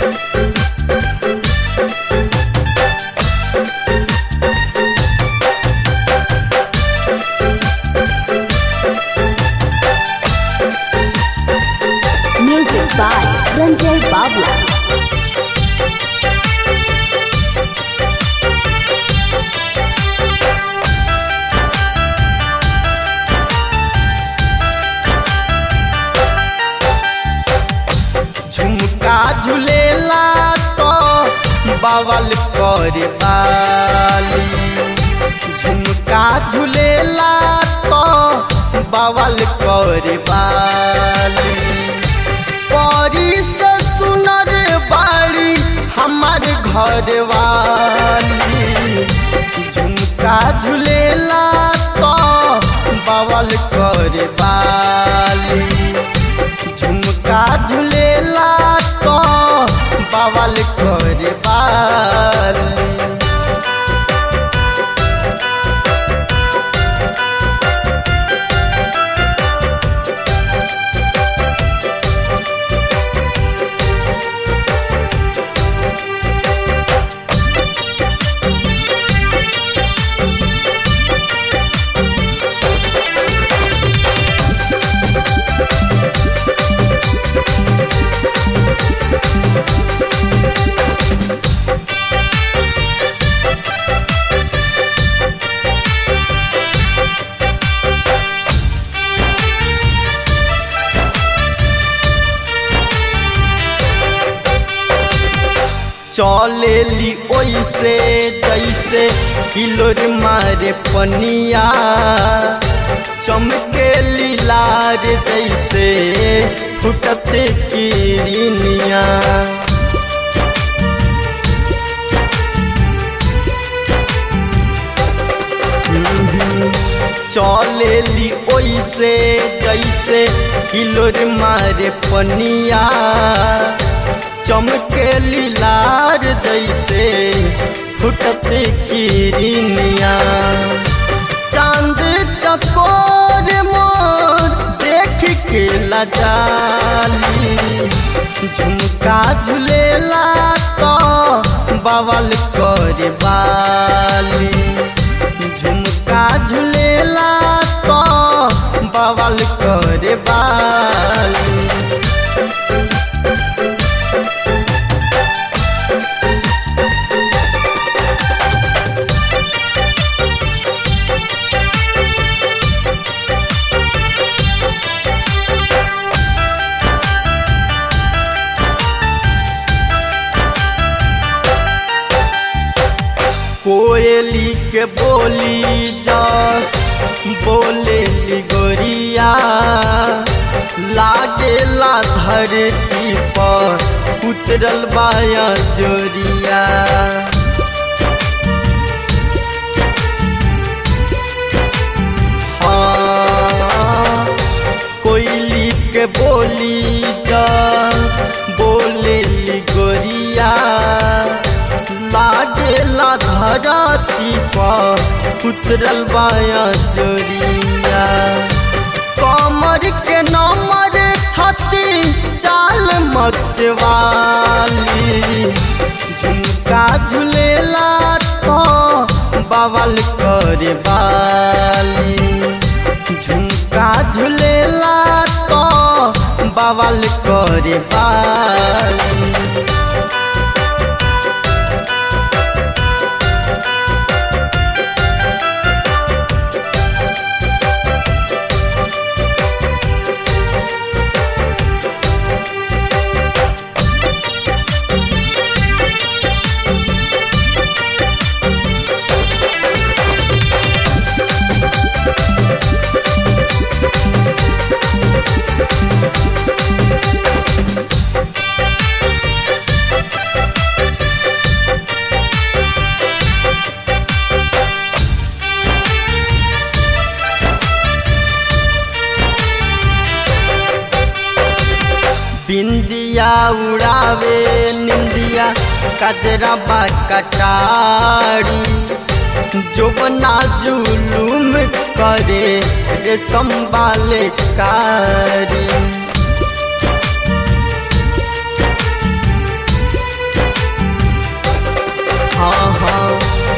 Music by Ranjay Babla. झुमका झुलेला तो बवल कर बाली झुमका झुलेला तो बवल कर बाली परी से सुनर बाड़ी हमार घर वाली झुमका झुलेला तो बवल कर बाली झुमका झुलेला तो बवल कर बाली चलेली ओइसे जैसे किलोर मारे पनिया चमके लीलार जैसे फुटते किरनिया चलेली ओइसे जैसे किलोर मारे पनिया चमके लीलार जैसे फुटते किरनिया चांद चकोर मोर देख के लजाली झुमका झुलेला तो बवल कर बाली झुमका झुलेला तो बवल कर बाली कोयली के बोली जस बोले गोरिया लागेला धरती पर उतरल बाया जोरिया हाँ, कोयली के बोली जस बोले गोरिया लागेला धरती पर उतरल बाया जोरिया कमर के नमर छत्तीस चाल मत वाली झुमका झुलेला तो बवल कर बाली झुमका झुलेला तो बवल कर बाली बिंदिया उड़ावे निंदिया कजरा बा कटारी जो बना जुलूम करे रे संभाले कारी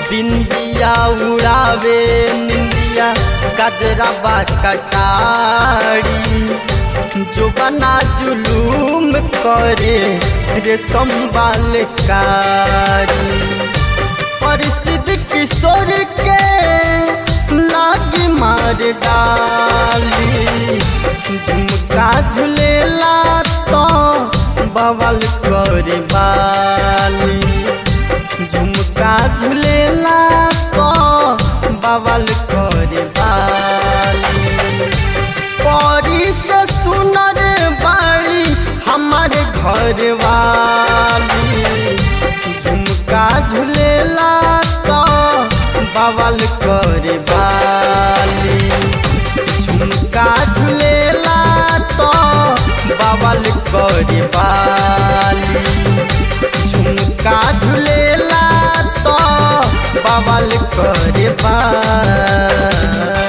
बिंदिया उड़ावे निंदिया कजरा बा कटारी जो बना जुलूम करे रे संभाल कारी परिस्थिति किशोर के लागी मार डाली झुमका झुलेला तो बवल करे बाली झुमका झुलेला तो बवल करे बाली परी से सुनर बाड़ी हमारे घर वाली झुमका झुलेला तो बवल करे बाली झुमका झुलेला तो बवल करे बाली झुमका झुलेला तो बवल करे बाली